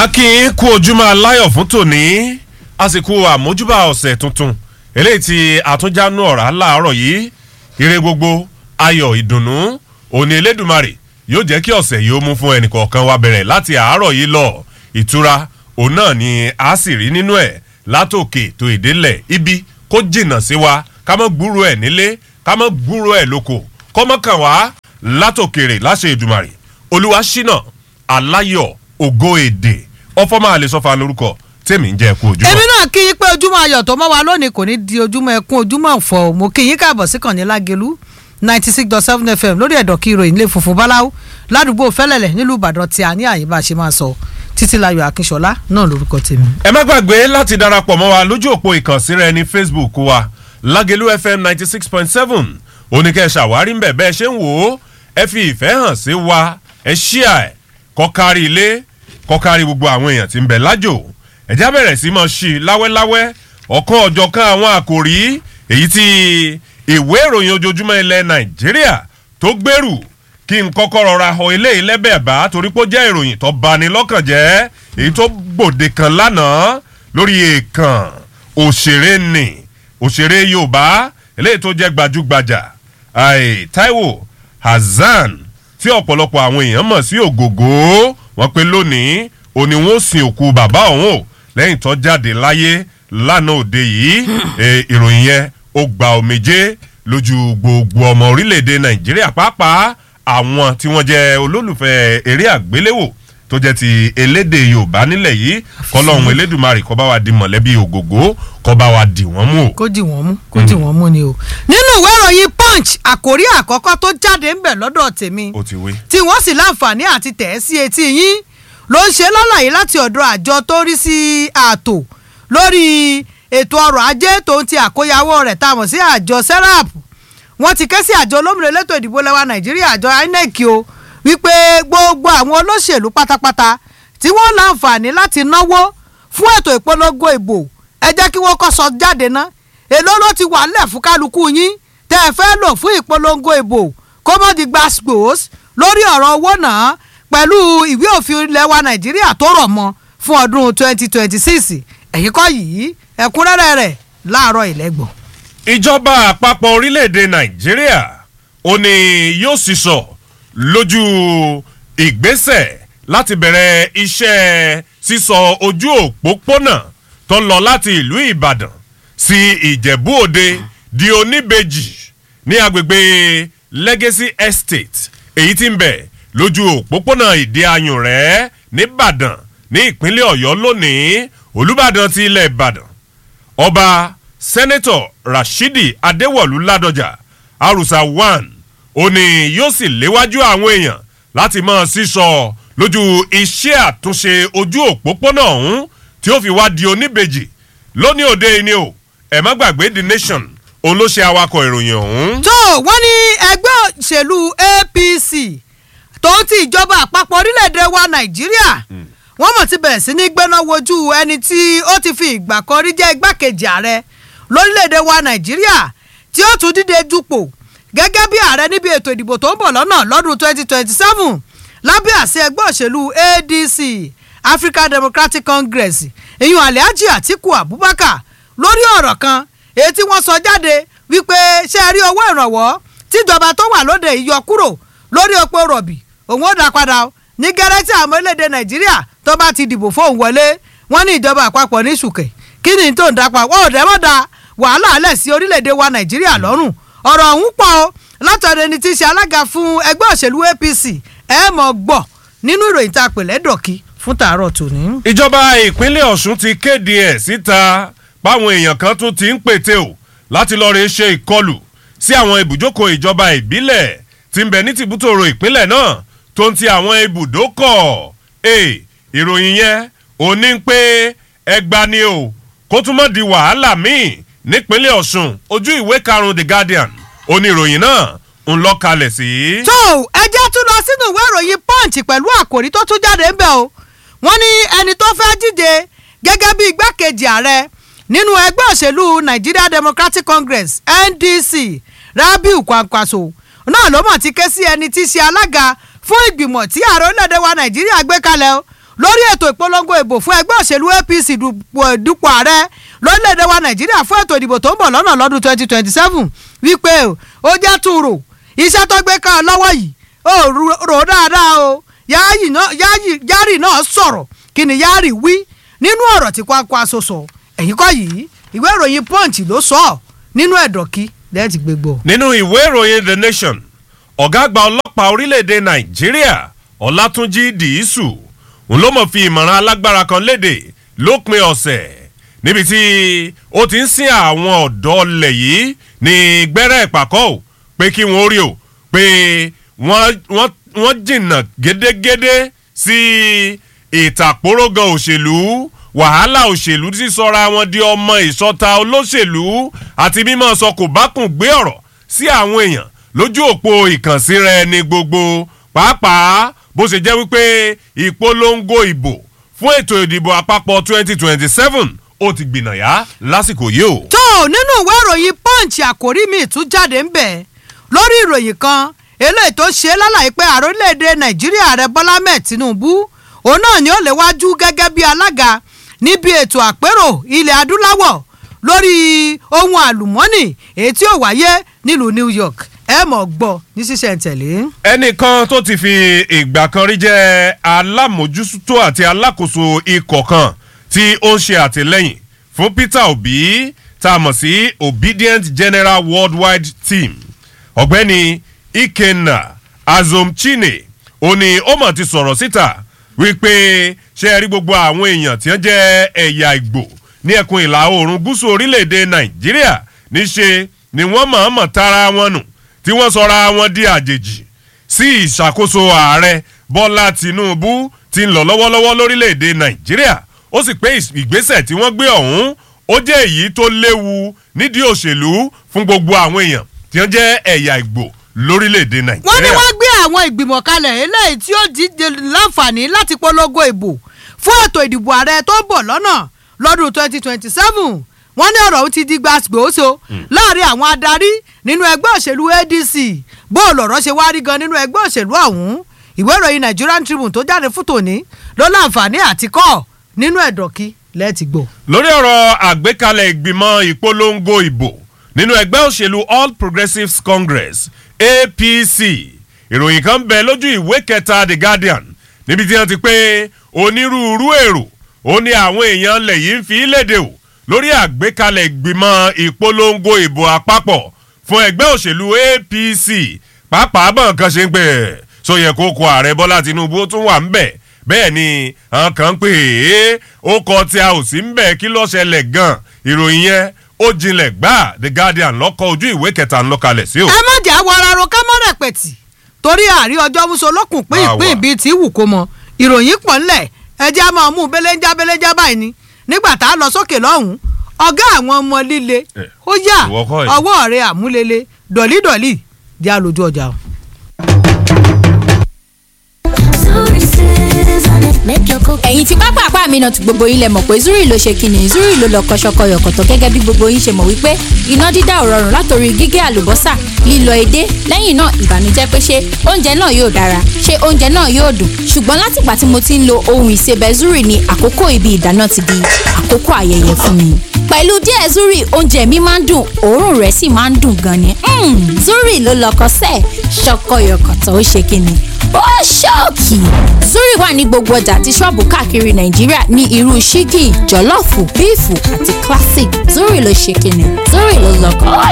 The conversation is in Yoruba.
a kì í kú ojúmọ́ aláyọ̀ fún tòní àsìkò àmójúbà ọ̀sẹ̀ tuntun eléyìí tí àtúnjánu ọ̀rá láàárọ̀ yìí ire gbogbo ayọ̀ ìdùnnú òní elédùnmarè yóò jẹ́ kí ọ̀sẹ̀ yìí ó mú fún ẹnìkọ̀ọ̀kan wa bẹ̀rẹ̀ láti àárọ̀ yìí lọ ìtura òun náà ni a sì rí nínú ẹ̀ látòkè tó ìdélẹ̀ ibi kó jìnnà sí wa ká mọ́ gbúrò ẹ̀ nílé ká mọ́ gbúrò ẹ̀ lóko kọ́mọ́kàn wá látòkèrè láṣẹ ìdùmarè olúwa ṣínà aláyọ̀ ògo èdè ọfọmọ àlesọfà lórúkọ tèmi ń jẹ kú ojúmọ́. èmi náà kí yín pé ojúmọ́ ayọ̀ tó mọ́ wa lónìí kò ní di ojúmọ́ ẹkún ojúmọ́ ọ̀fọ̀ mo kí yín káàbọ̀ sí kànní lágẹ̀lú ninety six dot seven fm lórí ẹ̀dọ̀ kí ìròyìn lè funfun báláwo ládùúgbò fẹ́lẹ̀lẹ̀ nílùú ìbàdàn tí a ní àyè bá a ṣe máa sọ títí láyọ̀ akínṣọlá náà lórúkọ tèmi. ẹ má gbàgbé láti darapọ̀ mọ́ wa lójú òpó ìkànsíra ẹni facebook wa lágẹ̀lú fm ninety six point seven oníkẹ́ ṣàwárí ń bẹ̀ bẹ́ẹ̀ ṣe ń wò ó ẹ fi ìfẹ́ hàn sí wa ẹ ṣíà ẹ̀ kọ́kárí ilé kọ́kárí gbogbo àwọn èèyàn tí ń bẹ̀ lájò ẹ̀já bẹ̀rẹ̀ sí mọ́ sí i láwẹ́láwẹ́ ọ̀kan ọ̀jọ̀kan àwọn àkòrí èyí tí ìwé ìròyìn ojoojúmọ́ ilẹ̀ nàìjíríà tó gbèrú kí n kọ́kọ́ rọra họ eléyìí lẹ́bẹ̀ẹ́ bá torí pé ó jẹ́ ìròyìn tó bani lọ́kàn jẹ́ èyí tó gbòde kan lánàá lórí èèkàn òṣèré nì òṣèré yorùbá eléyìí tó jẹ́ gbajúgbajà ai taiwo hasan tí ọ̀pọ̀lọpọ̀ àwọn èèyàn mọ̀ sí ògògó wọn pé lónìí òní wọn ó sin òkú bàbá òun o lẹ́yìn tó jáde láyé lánàá òde yìí ìròyìn yẹn ó gba omijé lójú gbogbo ọmọ orílẹ̀-èdè nàìjíríà pàápàá àwọn tí wọ́n jẹ́ olólùfẹ́ eré àgbéléwò tó jẹ́ ti elédè yorùbá nílẹ̀ yìí kọ́lọ́hún elédùnmarè kọ́ bá wa di mọ̀lẹ́bí ògògó kọ́ bá wa dì wọ́n mú o. kó dì wọ́n mú kó dì wọ́n mú ni o. nínú ìwé ìròyìn punch àkórí àkọ́kọ́ tó jáde ń bẹ̀ lọ́dọ̀ tèmi ó ti wé. tí wọ́n sì láǹfààní àti tẹ̀ ẹ́ sí etí yín ló ń ṣe lọ́làyé láti ọ̀dọ̀ àjọ tó rí sí ààtò lórí ètò ọrọ̀ ajé tó ń ti àkóyawọ́ rẹ̀ tá a mọ̀ sí àjọ serap wọ́n ti ké sí àjọ olómìnira elétò ìdìbò lẹ́wà nàìjíríà àjọ inec o wípé gbogbo àwọn olóṣèlú pátápátá tí wọ́n láǹfààní láti náwó fún ètò ìpolongo ìbò ẹ jẹ́ kí wọ́n kọ́ sọ jáde ná èló ló ti wà lẹ̀ fún kálukú yín tẹ́ ẹ fẹ́ lò fún ìpolongo ìbò kó mọ́ di gbàgbós lórí ọ̀rọ̀ owó náà pẹ̀lú ìwé òfin ilẹ̀ wa nàìjíríà tó rọ̀ mọ́ fún ọdún 2026 ẹ̀yìn kọ́ yìí ẹ̀kúnrẹ́rẹ́ rẹ̀ láàárọ̀ ìlẹ́gbọ̀n. ìjọba àpapọ̀ orílẹ̀-èdè nàìjíríà ò ní yóò sì sọ lójú ìgbésẹ̀ láti bẹ̀rẹ̀ iṣẹ́ sísọ ojú òpópónà tó lọ láti ìlú ìbàdàn sí ìjẹ̀bú òde di oníbejì ní agbègbè legacy estate èyí tí ń bẹ̀ lójú òpópónà ìdí ayùn rẹ̀ nìbàdàn ní ìpínlẹ̀ ọ̀yọ́ lónìí olùbàdàn ti ilẹ̀ ìbàdàn ọba sẹ́nẹ́tọ̀ rashidi adéwọ̀lú ládọjà arusa one ó ní yóò sì léwájú àwọn èèyàn láti máa sísọ lójú iṣẹ́ àtúnṣe ojú òpópónà ọ̀hún tí ó fi wá di oníbejì lónìí òde ni o ẹ̀ má gbàgbé the nation òun ló ṣe awakọ̀ ìròyìn ọ̀hún. tó wọ́n ní ẹgbẹ́ òṣèlú apc tó ti ìjọba àpapọ̀ orílẹ̀-èdè wa nàìjíríà wọ́n mọ̀ ti bẹ̀rẹ̀ sí ní gbéná wojú ẹni tí ó ti fi ìgbà kan rí jẹ́ igbákejì ààrẹ lórílẹ̀‐èdè wa nàìjíríà tí ó tún dídé dupò gẹ́gẹ́ bí ààrẹ níbi ètò ìdìbò tó ń bọ̀ lọ́nà lọ́dún 2027 lábẹ́ àṣẹ ẹgbẹ́ òṣèlú adc african democratic congress ìyún alhaji atiku abubakar lórí ọ̀rọ̀ kan èyí tí wọ́n sọ jáde wípé ṣé ẹ rí owó ìrànwọ́ tíjọba tó wà lóde yìí yọ kúrò lórí epo rọ̀bì òun ó dá padà ní gẹ́rẹ́ tí àwọn orílẹ̀-èdè nàìjíríà tó bá ti dìbò fóun wọlé wọ́n ní ìjọba àpapọ̀ ní ṣùkẹ̀ kí ni tó ń dapa wọ́n ò dẹ́mọ̀ da wàhálà alẹ̀ sí orílẹ̀-èdè wa nàìjíríà lọ́rùn ọ̀rọ̀ ọ̀hún pọ̀ o látọ̀dọ̀ ẹni tí í ṣe alága fún ẹgbẹ́ òṣèlú apc ẹ mọ̀ gbọ́ nínú ìròyìn tá a pè lẹ́dọ̀kí fún tàárọ̀ tòní. ìjọba ìpínlẹ̀ ọ̀ṣun ti kéde ẹ̀ síta báwọn èèyàn kan tún ti ń pète o láti lọ́ọ́ rè ṣe ìkọlù sí àwọn ibùjókòó ìjọba ìbílẹ̀ tí ń bẹ ní tìbútòrò ìpínlẹ̀ náà tó ń ti àwọn ibùdókọ̀ ẹ̀ ìròyìn yẹn ò ní pé ẹgbà ni o kó tún mọ́ di wàhálà míì nípínlẹ̀ ọ̀ṣun ojú ìwé karùn-ún the guardian oníròyìn náà ń lọ kalẹ̀ sí. tó ẹ jẹ́ tún lọ sínú ìwé ìròyìn punch pẹ̀lú àkòrí tó tún jáde ń bẹ̀ o wọ́n ní ẹni tó fẹ́ díje gẹ́gẹ́ bí igbákejì ààrẹ nínú ẹgbẹ́ òṣèlú nigeria democratic congress ndc rabiu kwankwaso náà ló mọ̀ ti ké sí ẹni tí í ṣe alága fún ìgbìmọ̀ tí ààrẹ orílẹ̀-èdè wa nàìjíríà gbé kalẹ̀ o lórí ètò ìpolongo ìbò fún ẹgbẹ́ òṣèlú apc dupò- dupò ààrẹ lórílẹ̀‐èdè wa nàìjíríà fún ètò ìdìbò tó ń bọ̀ lọ́nà lọ́dún twenty twenty seven wípé o, ó jẹ́ tún rò iṣẹ́ tó gbé ká ọ lọ́wọ́ yìí ó ru- rò ó dáadáa o Yáyì náà- Yáyì- yárì náà sọ̀rọ̀ kí ni yárì wí nínú ọ̀rọ̀ tí kwakwa aṣọ sọ ẹ̀yìn kọ́ yìí ìwé ìròyìn punch ló sọ ọ́ nínú ẹ̀dọ̀kí lẹ́ẹ̀tì gbégbó. nínú ìwé ìròyìn the nation ọ̀gá àgbà ọlọ́pàá orílẹ̀-èdè nàìjíríà ọlátúnjì dìísù òun ló mọ̀ fi ìmọ̀ràn alágbára kan léde lópin ọ̀sẹ̀ níbi tí ó ti ń sin àwọn ọ̀dọ́ ọlẹ̀ yìí ní gbẹ́rẹ́ ìpàkọ́ ò pé kí wọ́n rí o pé wọ́n wọ́n- wọ́n jìnnà gédégédé sí ìtàkórógan òṣèlú wàhálà òṣèlú tí sọra wọn di ọmọ ìsọta olóṣèlú àti mímọ sọ kò bá kùn gbé ọ̀rọ̀ sí àwọn èèyàn lójú òpó ìkànsíra ẹni gbogbo pàápàá bó ṣe jẹ́ wípé ìpolongo ìbò fún ètò ìdìbò àpapọ̀ 2027 ó ti gbìnàyà lásìkò yìí o. tó o nínú ìwé ìròyìn punch àkórí mi tún jáde ń bẹ̀ lórí ìròyìn kan eléyìí tó ṣe lálàyé pé ààrẹ orílẹ̀-èdè nàìjíríà ààrẹ bọ́lá mẹ́ẹ̀ tinubu òun náà ni ó lè wájú gẹ́gẹ́ bí alága níbi ètò àpérò ilẹ̀ adúláwọ̀ lórí ohun àlùmọ́ọ́nì èyí tí ó wáyé nílùú new york ẹ mọ̀ gbọ́ ní sísẹ̀ntẹ̀lé. ẹnìkan tó ti fi ìgbà kan rí jẹ́ alámòjútó àti alákòóso ikọ̀ kan tí ó ń ṣe àtìlẹ́yìn fún peter obi tá a mọ̀ sí obedient general worldwide team ọ̀gbẹ́ni ikenna azomchine ó ní ó mọ̀ ti sọ̀rọ̀ síta wípé ṣe é rí gbogbo àwọn èèyàn tí wọ́n jẹ́ ẹ̀yà ìgbò ní ẹkùn ìlà oòrùn gúúsù orílẹ̀-èdè nàìjíríà níṣe ni wọ́n mọ̀ọ́mọ̀ tara wọn nù tí wọ́n sọra wọn di àjèjì sí ìṣàkóso ààrẹ bọ́lá tinubu ti ń lọ lọ́wọ́lọ́wọ́ lórílẹ̀‐èdè nàìjíríà ó sì pé ìs- ìgbésẹ̀ tí wọ́n gbé ọ̀hún ó jẹ́ èyí tó léwu nídìí òṣèlú fún gbogbo àwọn èèyàn tí wọ́n jẹ́ ẹ̀yà ìgbò lórílẹ̀‐èdè wọ́n ní nàìjíríà. wọ́n gbé àwọn ìgbìmọ̀ kalẹ̀ eléyìí tí ó díje láǹfààní láti polongo ìbò fún ètò ìdìbò ààrẹ tó ń bọ̀ lọ́nà lọ́dún 2027 wọ́n ní ọ̀rọ̀ ọ̀hún ti di gbàgbóso láàrin àwọn adarí nínú ẹgbẹ́ òṣèlú adc bó lọ̀rọ̀ ṣe wá rí gan nínú ẹgbẹ́ òṣèlú ọ̀hún ìwé ìròyìn nigerian tribune tó jáde fún tòní ló láǹfààní àti kọ́ nínú ẹ̀dọ̀kí lẹ́ẹ̀tì gbò. lórí ọ̀rọ̀ àgbékalẹ̀ ìgbìmọ̀ ìpolongo ìbò nínú ẹgbẹ́ òṣèlú all progressives congress apc ìròyìn kan bẹ lójú ìwé kẹta the guardian níbi tí wọ́n ti pé onírúurú èrò ó ní àwọn èèyàn lẹ̀ yìí ń fi léde o lórí àgbékalẹ̀ ìgbìmọ̀ ìpolongo ìbò àpapọ̀ fún ẹgbẹ́ òṣèlú apc pàápàá bọ̀ nǹkan ṣe ń pè é so yẹ kó kó ààrẹ bọ́lá tinubu ó tún wà ń bẹ̀ bẹ́ẹ̀ ni àwọn kan ń pè é ó kọ tí a ò sí ń bẹ̀ kí ló ṣẹlẹ̀ gan ìròyìn yẹn ó jinlẹ̀ gbà the guardian lọ́kọ̀ ojú ìwé kẹta ń lọ́kalẹ̀ sí o. ẹ má jà wọ ara ro ká mọ́ rẹ̀pẹ̀tì torí àárí ọjọ́ muso lókùn pín Máa ìpín wà. ìbí tí wù kó mọ ìròyìn pọ̀ ńlẹ̀ ẹjẹ́ á máa mú belenja belenja báyìí ni nígbà tá a lọ sókè lọ́hùn-ún ọ̀gá àwọn ọmọ líle Eh, ó yà ìwọ kọ́ yìí. ọwọ́ rẹ̀ àmúlele dọ̀lídọ̀lí jẹ́ àlòjù ọjà o. ẹ̀yin tí pápá àpá mi náà ti gbogbo yín lẹ mọ̀ pé zuri ló ṣe kíni zuri ló lọ kọ́ṣọ́kọ́ yọ̀kọ̀tọ̀ gẹ́gẹ́ bí gbogbo yín ṣe mọ̀ wípé iná dídá ò rọrùn látòrí gígé àlùbọ́sà lílọ edé lẹ́yìn náà ìbànújẹ́ pé ṣé oúnjẹ náà yóò dára ṣé oúnjẹ náà yóò dùn ṣùgbọ́n látìgbà tí mo ti ń lo ohun ìsebẹ̀ zuri ni àkókò ibi ìdáná ti di àkókò ayẹyẹ fún mi pẹ̀lú díẹ̀ zuri oúnjẹ mi máa ń dùn òórùn rẹ̀ sì máa ń dùn gan ni Mm, zuri ló lọkọ sẹ́ẹ̀ ṣọkọyọkọ̀tọ̀ ó ṣe kíni ó ṣọ́ọ̀kì zuri wà ní gbogbo ọjà àti ṣọ́ọ̀bù káàkiri nàìjíríà ní irú ṣíkì jọ̀lọ́ọ̀fù bíìfù àti classic zuri ló ṣe kíni zuri ló lọkọ ó